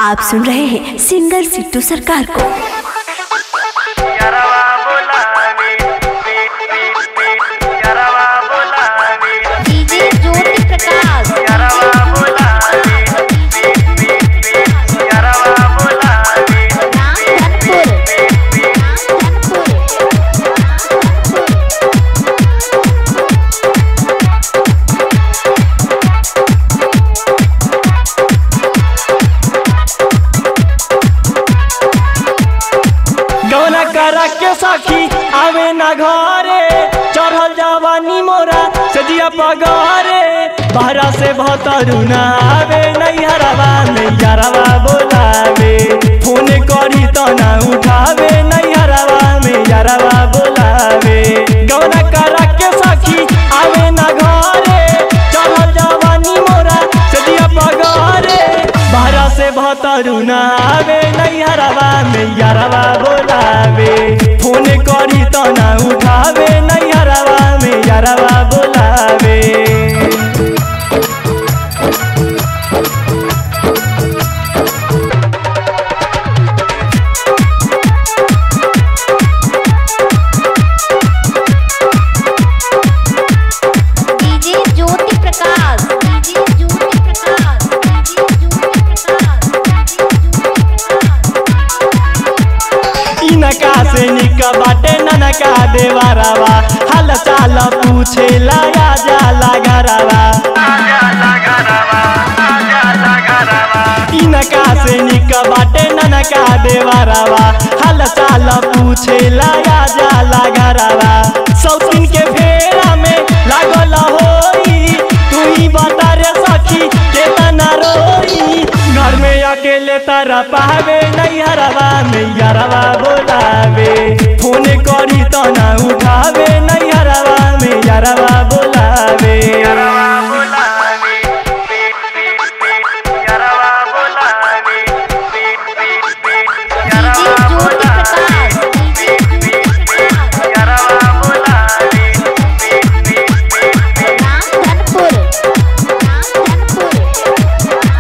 आप सुन रहे हैं सिंगर सिद्धू सरकार को यारवा बोलावे पीट पीट पीट यारवा बोलावे डीजे ज्योति प्रकाश यारवा बोलावे पीट पीट पीट यारवा बोलावे राम धनपुर राम धनपुर गौना करा के सखी आवे ना घरे चढ़ल जवानी मोरा सजिया पगरे बहरा से भतरू ना आवे नैहरवा नैहरवा बोलावे फोन करी तो ना उठावे नैहरवा में यारवा बोलावे गौना करा के सखी आवे ना घरे चढ़ल जवानी मोरा सजिया पगरे बहरा से भतरू ना आवे नैहरवा में यारवा बोलावे फोन करी तो ना उठावे नैहरवा में यारवा बोलावे DJ Jyoti Prakash DJ Jyoti Prakash DJ Jyoti Prakash इनका से निक बाटे ननका देवरवा हाल चाल पूछे लगा जाला घरवा आजा लगरवा आजा लगरवा इनका से निक बाटे ननका देवरवा हाल चाल पूछे लगा जाला घरवा सौतीन के फेरा में लागल होई तू ही बता रे सखी केतना रोई घर में अकेले तारा पावे नैहरवा में यारवा बोलावे फोन करी तो ना उठावे नैहरवा में यारवा बोलावे यारवा बोलावे पीट पीट पीट यारवा बोलावे पीट पीट पीट डीजे यारवा ज्योति बोलावे प्रकाश डीजे ज्योति प्रकाश यारवा बोलावे पीट पीट पीट राम धनपुर राम धनपुर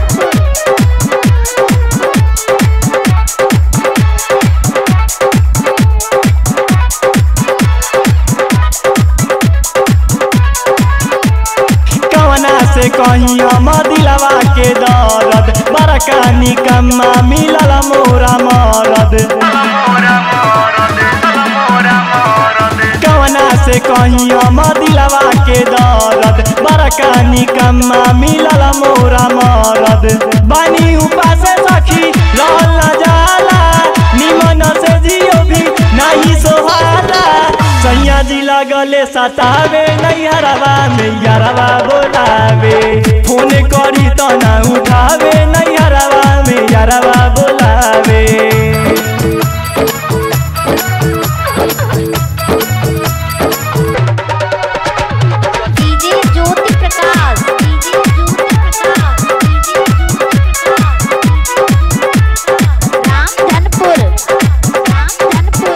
कवना से कहीं हम दिलवा के दर्द बड़का निकम्मा मिलल मोरा मरद मोरा मोरद मोरा मोरद कवना से कहीं हम दिलवा के दर्द बड़का निकम्मा मिलल मोरा मरद बानी उपास सखी रहल न जाला निमन से जियो भी नहीं सोहाला सैया जी लगले सतावे नैहरवा में यारवा बोलावे फोन करी तो ना उठावे नैहरवा में यारवा बोलावे DJ Jyoti Prakash DJ Jyoti Prakash DJ Jyoti Prakash Ram Dhanpur Ram Dhanpur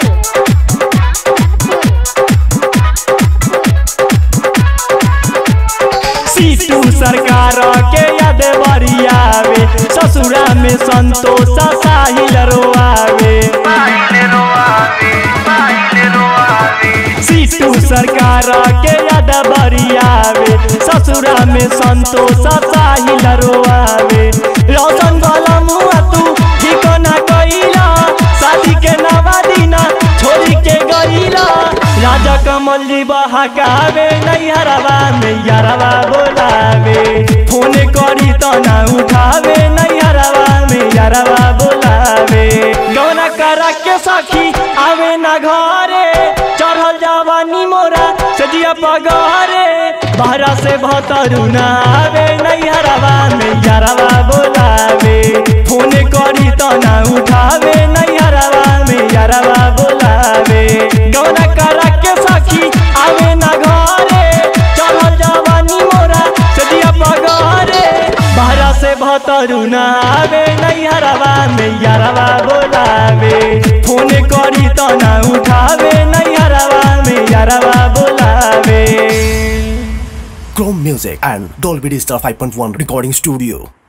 सीटू सरकार के याद बरियावे ससुरा में संतोष साहिल रोआवे पाइले रोआवे पाइले रोआवे सीटू सरकार के याद बरियावे ससुरा में संतोष साहिल रोआवे रोशन गलमुआ तू ठिकाना कइला शादी के नवा दिना छोड़ी के गइला राजा कमल जी बहकावे नैहरवा में यारवा बोलावे फोन करी तो ना उठावे नैहरवा में यारवा बोलावे गौना करा के सखी आवे ना घरे चढ़ल जवानी मोरा सजिया पगरे बहरा से भतरू ना आवे नैहरवा में यारवा बोलावे फोन करी तो ना उठावे नैहरवा में यारवा बोलावे गौना करा के सखी आवे ना घरे चढ़ल जवानी मोरा सजिया पगरे बहरा से भतरू ना आवे नैहरवा में यारवा बोलावे फोन करी तो ना उठावे नैहरवा में यारवा बोलावे Chrome Music and Dolby Digital 5.1 Recording Studio.